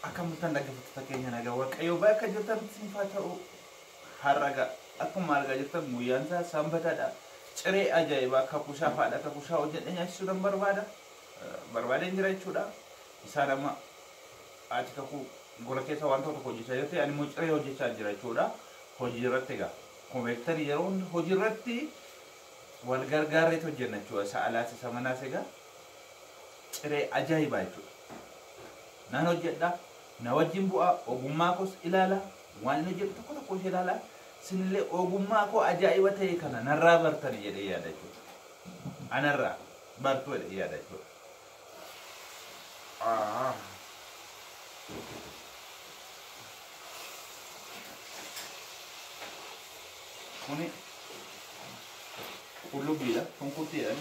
akka murtaan dhaggeeffattoota keenya nagaa waaqayyo bakka jirtan sinfaa ta'u har'aga akkuma argaa jirtan guyyaan isaa sanbataadha. Ciree ajaa'ibaa akka kushaa faadha akka kushaa hojjedhe nyaachisuudhaan barbaada. Barbaadeen jira jechuudha. Isaan amma ati kakuu gola keessa waan tokko hojjechaa jirti ani immoo ciree hojjechaa jira jechuudha. Hojii irratti egaa akkuma beektan yeroo hundi hojii irratti wal gargaarreetu hojjenna jechuudha. Isa alaas isa manaas egaa ciree ajaa'ibaa jechuudha. Nan hojjedha. Na wajjin bu'aa ogummaa koos ilaala. Waan inni hojjetu tokko tokko ishee ilaala. Sinillee ogummaa koo ajaa'iba ta'e kana narraa bartani jedhee yaada jechuudha. Anarraa bartuu jedhee yaada jechuudha. Ah. Kuni qullubbiidha. Shunkurtiidha.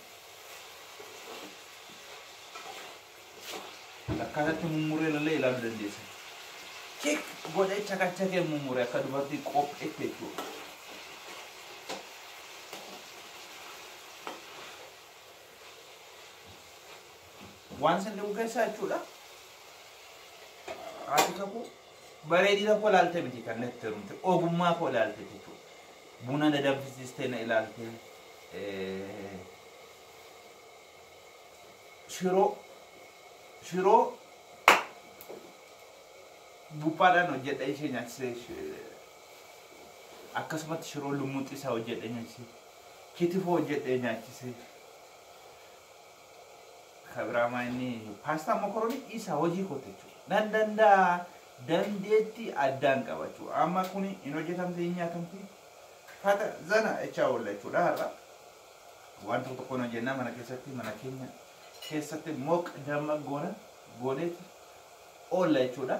Akkaatatti mummuree illee ilaaluu dandeessa. Kik godhee cakacakee mummuree akka dubartii qopheette jechuudha. Waan isin dhibu keessaa jechuudha. Haati kakuu bareedina koo ilaalte miti kan natti hirumte ogummaa koo ilaalte jechuudha. Buna danfisiistee na ilaalte. Shiroo shiroo buphaadhaan hojjedha ishee nyaachisee akkasumatti shiroo lummuuxii isaa hojjedhe nyaachisee kitifoo hojjedhe nyaachisee kabiraamaa inni paastaa mokoroonii isaa hojii koote jechuudha. Nan danda'a dandeetti addaan qaba jechuudha. Amma kun hin hojjetamte hin nyaatamte fata zana jechaa oolla jechuudha har'a. Waan tokko tokkoon hojjennaa mana keessatti mana keenya keessatti mooq damma goona gooneeti oolla jechuudha.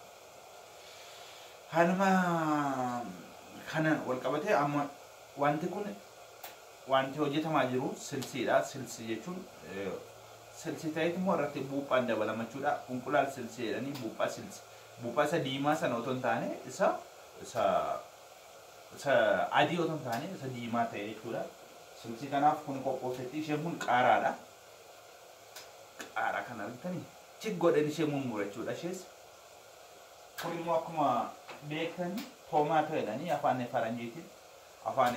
Hanuma kanaan wal qabatee amma wanti kun wanti hojjetamaa jiru silsiidha. Silsi jechuun silsi ta'eet immoo irratti buuphaan dabalama jechuudha. Qunqulaal silsi jedhanii buuphaa silsi. Buuphaa isa diimaa sana otoo hin taane isa isa isa adii otoo hin taane isa diimaa ta'e jechuudha. Silsi kanaaf kun qophoofetti isheen kun qaaraadha. Qaaraa kana argitanii chik godhan ishee mummura jechuudha ishees. Kun immoo akkuma beektan toomaatoo jedhanii afaan faranjiitiin afaan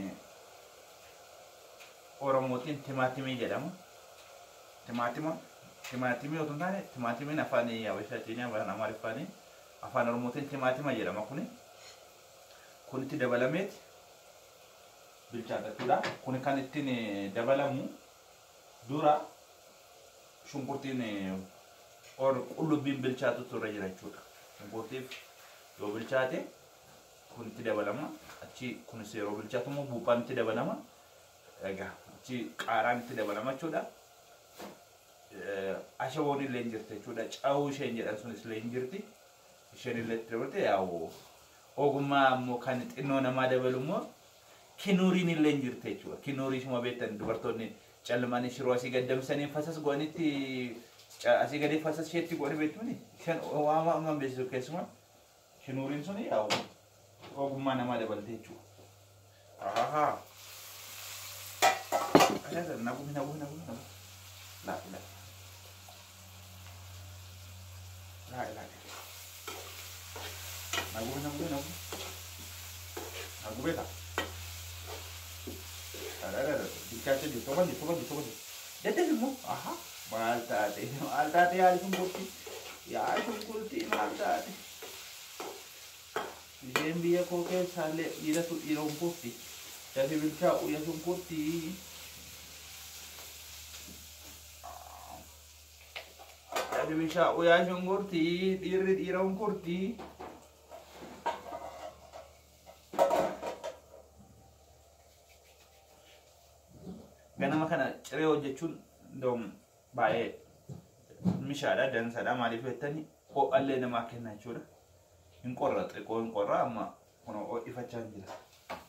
oromootiin timaatimii jedhamu. Timaatima timaatimii otoo hin taane timaatimiin afaan habashaatiin afaan amaariffaan afaan oromootiin timaatima jedhama kuni. Kun itti dabalameeti bilchaata jechuudha. Kun kan ittiin dabalamu dura shunkurtiin or qullubbiin bilchaatutu irra jira jechuudha. Shunkurtiif yoo bilchaate kun itti dabalama. Achi kunis yeroo bilchaatu immoo buuphaan itti dabalama. Egaa achi qaaraan itti dabalama jechuudha. Ashaboon illee hin jirti jechuudha. Cawuu isheen jedhan sunis illee hin jirti. Isheen illee itti dabalte yaa'u ogummaa immoo kan xinnoo namaa dabalu immoo kinuuriin illee hin jirti jechuudha. Kinuurii ishuma beektan dubartoonni calmanii shiroo asii gaddamsanii fasas goonitti asii gadi fasas isheetti godhe beektuuni. Isheen waama amma beeksisu keessumaa kinuuriin suni yaa'u ogummaa namaa dabalte jechuudha. Ahaa. Ajaa'ibaa nagu nagu nagu nagu. Laafi laafi. Laafi laafi. Nagu nagu nagu. Nagu beekaa. Dikkacha jirtu tokko jirtu tokko jirtu tokko jirtu. Deddeebi immoo aha maal taate maal taate yaali shunkurtii yaali shunkurtii maal taate. Isheen biyya koo keessaallee dhiiratu dhiira shunkurtii dafi bilchaa'u ya shunkurtii. Dafi bilchaa'u yaa shunkurtii dhiirri dhiira shunkurtii. ganama kana ciree hojjechuun doom baay'ee mishaadha dansadha maaliif jettanii ho'allee namaa kenna jechuudha hin qorra xiqqoo hin qorra amma kun ho'ifachaa hin jira.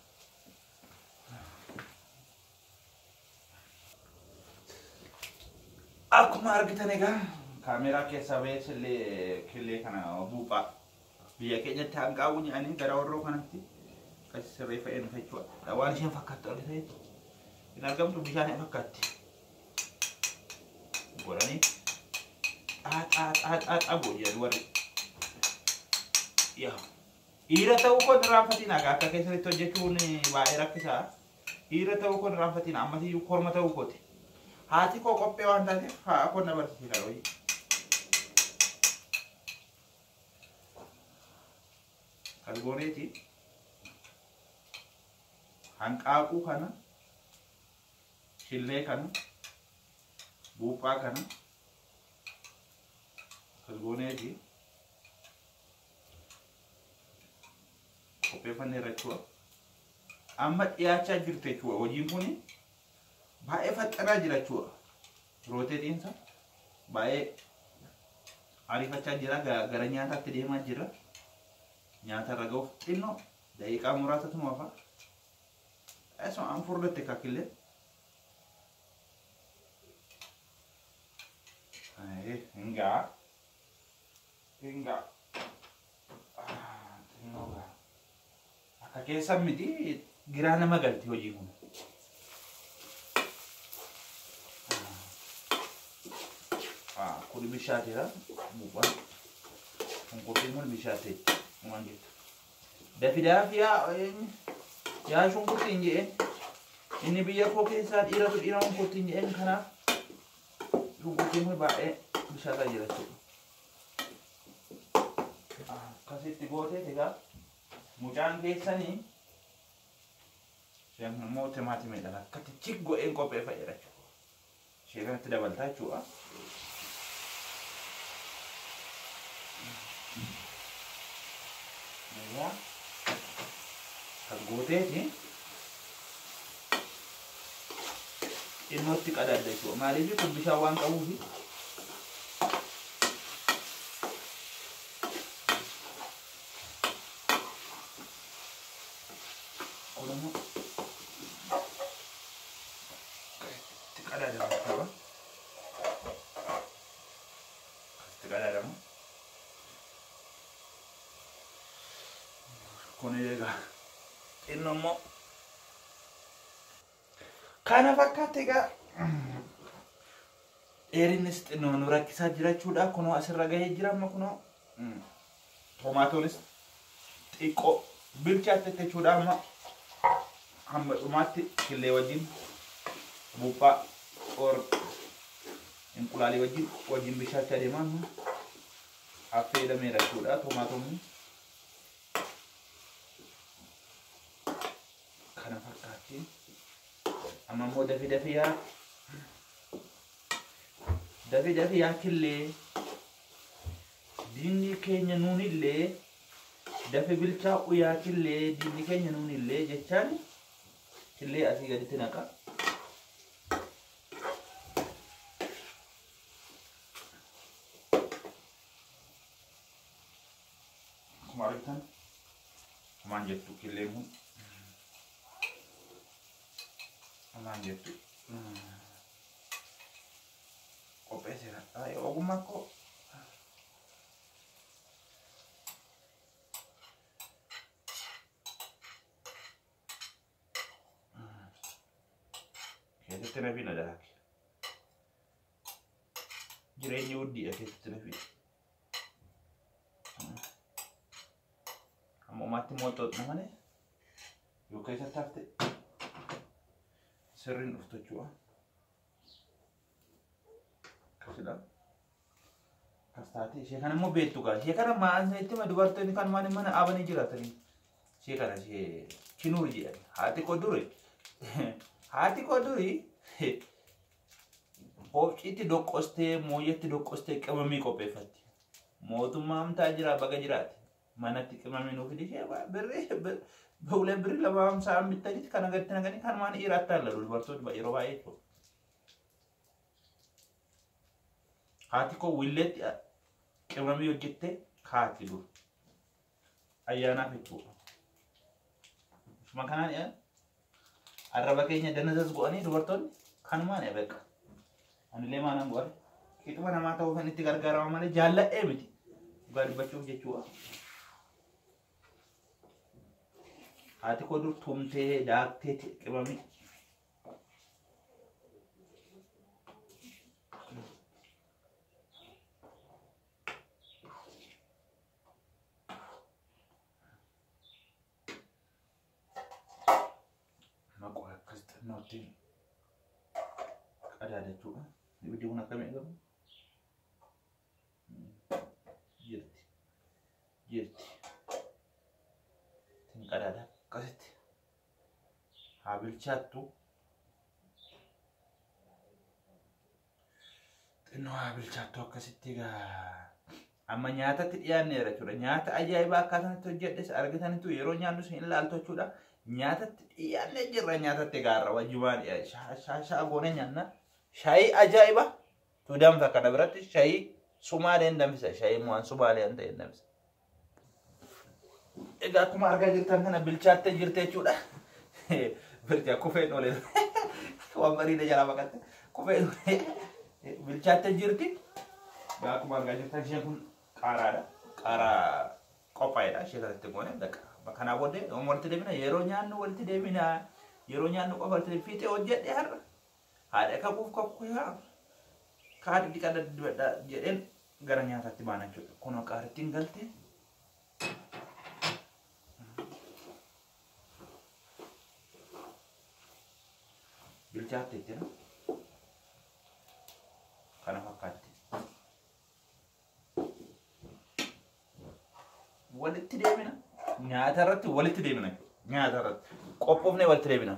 Akkuma argitan egaa kaameeraa keessaa ba'ee sillee killee kana buuphaa biyya keenyatti hanqaa'uu nyaanii gara warroo kanatti akkasi sirreeffa'ee dhufe jechuudha. Waan isheen fakkaattu argitanii hin argamtu bishaan fakkaatti. Godhanii xaaxaa xaaxaa qabu jedhu warri yaa dhiira ta'uu kun irraanfatiin akka akka keessatti hojjechuun baay'ee rakkisaa dhiira ta'uu kun irraanfatiin ammatiyyuu korma ta'uu kooti haati koo qophee waan taateef haa kun na barsiisa wayii. Kalgooneeti hanqaaquu kana shillee kana buuphaa kana kalgooneeti qopheeffannee jechuudha. Amma dhiyaachaa jirtu jechuudha. Hojiin kun baay'ee faxxanaa jira jechuudha. Rooteetiinsa baay'ee ariifachaa jira. Gara nyaataatti deemaa jira. Nyaata irra ga'uuf xinnoo daqiiqaa muraasatu hafa. Asuma an furdatte kakillee. Hingaa. Hingaa. Xinnoo gaa. Akka keessan miti giraa nama galti hojii kun. Kun bishaateera. Buuphaan. Shunkurtiin kun bishaatee. Waan jettu. Dafidaaf yaa yaa shunkurtiin jedheen. Inni biyya koo keessaa dhiiratu dhiira shunkurtiin jedheen kanaaf shunkurtiin kun baay'ee bishaataa jira jechuudha. Akkasitti gootee egaa mucaan keessanii isheen immoo timaatimiidhaan akkatti chik godheen qopheeffadhe jechuudha. Ishee kanatti dabaltaa jechuudha. Egaa kan gooteeti dhimmootti qadaadda jechuudha. Maaliif kun bishaan waan qabuufi Oromoo itti qadaadamu qaba. Itti qadaadamu. Kun egaa xinnoo immoo kana fakkaatti egaa dheerinnis xinnoo nu rakkisaa jira jechuudha. Kunoo asirra gahee jira amma kunoo tomaatoonis xiqqoo bilchaatte jechuudha amma hamma dhumaatti killee wajjin buuphaa or inqulaalii wajjin wajjin bishaachaa deemaa amma affeelameera jechuudha tomaatoonni. Kana fakkaatti amma immoo dafi dafi yaa dafi dafi yaa killee diinni keenya nuunillee dafi bilchaa'u yaa killee diinni keenya nuunillee jechaan killee asii gaditti naqa. Akkuma argitan maal jettu killeen kun maal jettu qopheesseera. Ogummaan koo keessatti na fina daake. Jireenyi guddiidha keessatti na fina. Amma umaatti mootoodha malee yoo keessatti hafte sirriin dhuftu jechuudha. Akkasidha. Akkas taate ishee kana immoo beektu gaa ishee kana maasneetti ma dubartoonni kan maan mana dhaabanii jiraatanii ishee kana ishee kinuur jedhani haati koo dure haati koo duri Hoobciitti doqqostee mooyyatti doqqostee qimamii qopheeffatti. Mootummaa amtaa jira baga jiraate. Manatti qimamii nuuf ishee birrii bulee birrii lama hamsaan bittanitti kan agatti naganii kan maan dhiiraatti hallalu dubartoonni yeroo baay'ee jechuudha. Haati koo willeetti qimamii hojjettee kaati dur. Ayyaanaaf jechuudha. Shuma kanaan arraba keenya danazas go'anii dubartoonni kanumaan ebeeka. Anillee maalan go'are. Qixuma namaa ta'uu kan itti gargaarama malee jaalladhee miti. Dhugaa dubbachuuf jechuudha. Haati koo dur tumtee daaktee qimamii. kunootti qadaadachuudha. Ibiddi kun akkamii eegamu? Jirti. Jirti. Tin qadaada akkasitti haa bilchaattu. Xinnoo haa bilchaattu akkasitti egaa. Amma nyaatatti dhiyaanneera jechuudha. Nyaata ajaa'ibaa akkaatatti hojjedhes argitanitu yeroo nyaannu isin ilaaltu jechuudha. Nyaatatti dhiyaannee jirra nyaatatti gaarra wajjubaan shaashaa goone nyaanna. Shaayii ajaa'iba. Tu danfa kana biratti shaayii sumaaleen danfisa. Shaayii waan sumaaleen ta'e danfisa. Egaa akkuma argaa jirtan kana bilchaattee jirte jechuudha. Bilchaa kufeen olee waan bareeda jalaa baqatte kufeen olee bilchaattee jirti. Egaa akkuma argaa jirtan isheen kun qaaraadha. Qaaraa qophaa'edha. Ishee kanatti goone daqa. Kanaa booddee walitti deemina yeroo nyaannu walitti deemina yeroo nyaannu qofa walitti fiixee hojjedhe har'a. Haadha kakuuf kakuu yaa kaadhi dhiqadha dibadha jedheen gara nyaataatti baana jechuudha. Kunoo qaarittiin galtee. Bilchaatte jechuudha. Kana fakkaatti. walitti deemina. Nyaata irratti walitti deemina. Nyaata irratti qophoofnee walitti deemina.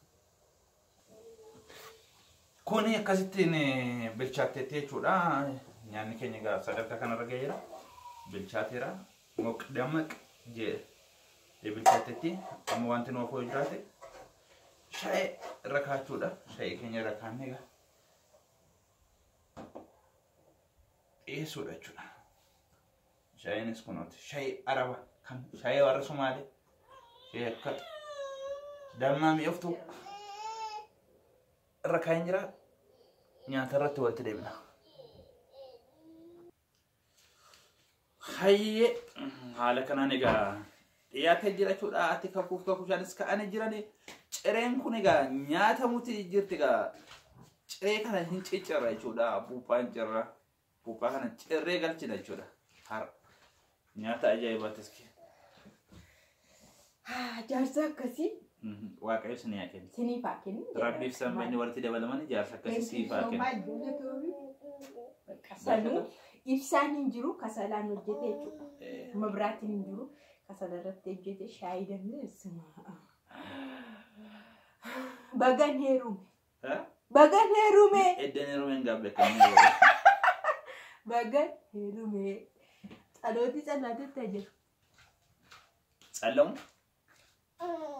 Kuni akkasittiin bilchaatteetti jechuudha. Nyaanni keenya egaa sadarkaa kanarra gaheera. Bilchaateera. Moq damaq jee bilchaatteetti. Amma wanti nu afoo jiraate shaayee irra kaachuudha. Shaayee keenya irra kaannee egaa dhiyeessuudha jechuudha. Shaayiinis kunuuti. Shaayii araba kan shaayii warra Sumaalee. Shaayii akka dammaa mi'ooftu irra kaa'in jira. Nyaata irratti walitti deemna. Hayyee haala kanaan egaa dhiyaatee jira jechuudha. Ati kakuuf kakuushaanis ka'anii jirani. Cireen kun egaa nyaatamuti jirti egaa ciree kana hin ciccirra jechuudha. Buuphaan cirra. Buuphaa kana cirree galchina jechuudha. Har'a. nyaata ajaa'ibaattis Jaarsa akkasii waaqayyo sin yaa kenna. siniif haa kennu. Rabbiif sammeenni walitti dabalaman jaarsa akkasii siif haa kenna. Sanuu ibsaan hin jiru kasalaan hojjete jechuudha. Mabiraatiin hin jiru kasala irratti hojjete shaayii dandeessuma. Bagan heerume. Bagan heerume. Eddeen hirumeen gaabbe akkamii Bagan heerume. Dhalooti callaatetti jiru. Tsallamu